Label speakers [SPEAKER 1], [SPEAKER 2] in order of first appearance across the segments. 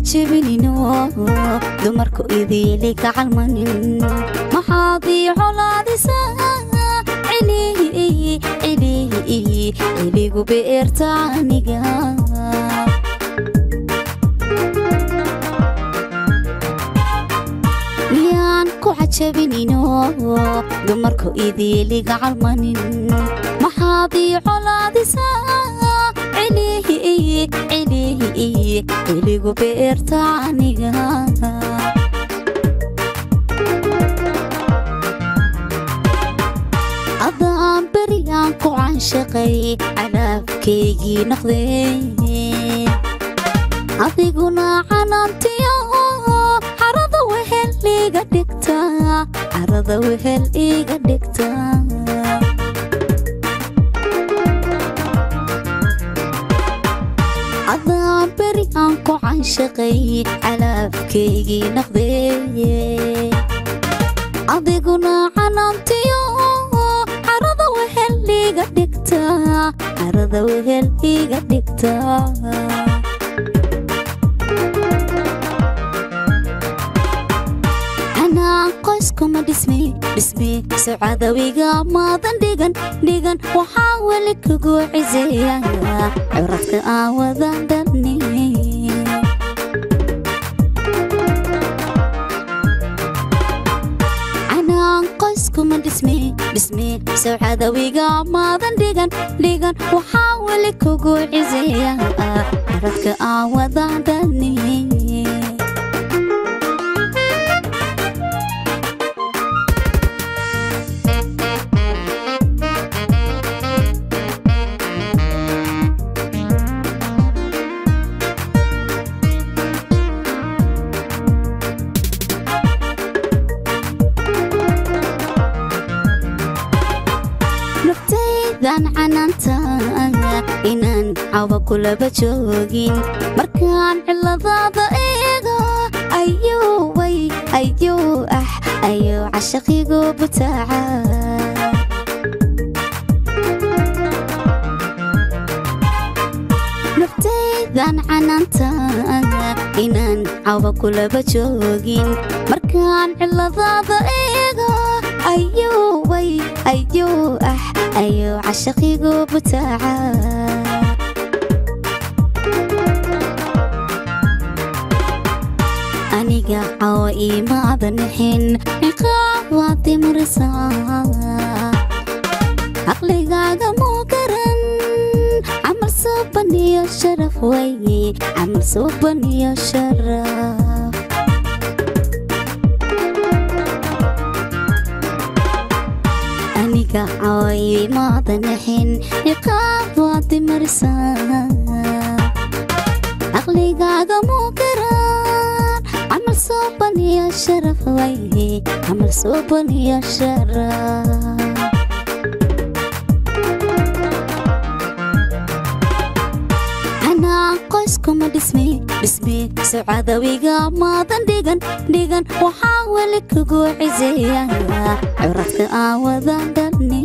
[SPEAKER 1] cajabinino dumarku idiili gacalmanin maxaad ii colaadisaa cilihi cilihi ciligu beerta aniga miyaan ku cajabinino dumarku idiili gacalmanin maxaad ii colaadisaa cilihi cilihi ciligu beerta aniga adaan berigaan ku canshaqay cadaabkaygii noqdee adiguna canaantiyo carada wehel iga dhigta carada wehel iga dhigta adaan beri aan ku canshaqay calaabkaygii noqdee adiguna canaantiyo carada wehel iga dhigta carada wehel iga dhigta anaan qoyskuma dhismi dhismi socadawiga maadan dhigan dhigan waxaa weli kugu ciseeya curadka aan wada dhalni anaan qoyskuma dhismi dhismi socadawiga maadan dhigan dhigan waxaa weli kugu ciseeya curadka aan wada dhalni naftaydan canaanta inaan cawa kulaba joogin markaan ciladaada eego ayuu way ayuu ah ayuu cashaqigu butaaca naftaydan canaanta inaan cawa kulaba joogin markaan ciladaada eego ayuu way ayuu ah ayuu cashaqigu butaaca aniga cawa iimaadan nixin ciqaab waa dimrisaa caqligaaga muu garan camal suuban iyo sharaf waye camal suuban iyo sharaf aniga caway maadan nixin ciqaab waa dimarsaa caqligaaga muu garan camal suuban iyo sharaf waye camal suuban iyo sharaf anaa qoyskuma dhismi dhismi socadawiga maadan dhigan dhigan waxaa weli kugu ciseeya curadka aan wada dhalni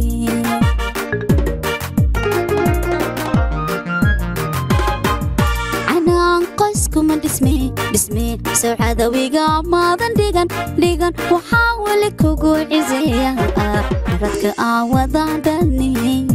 [SPEAKER 1] anaan qoyskuma dhismi dhismi socadawiga maadan dhigan dhigan waxaa weli kugu ciseeya curadka aan wada dhalni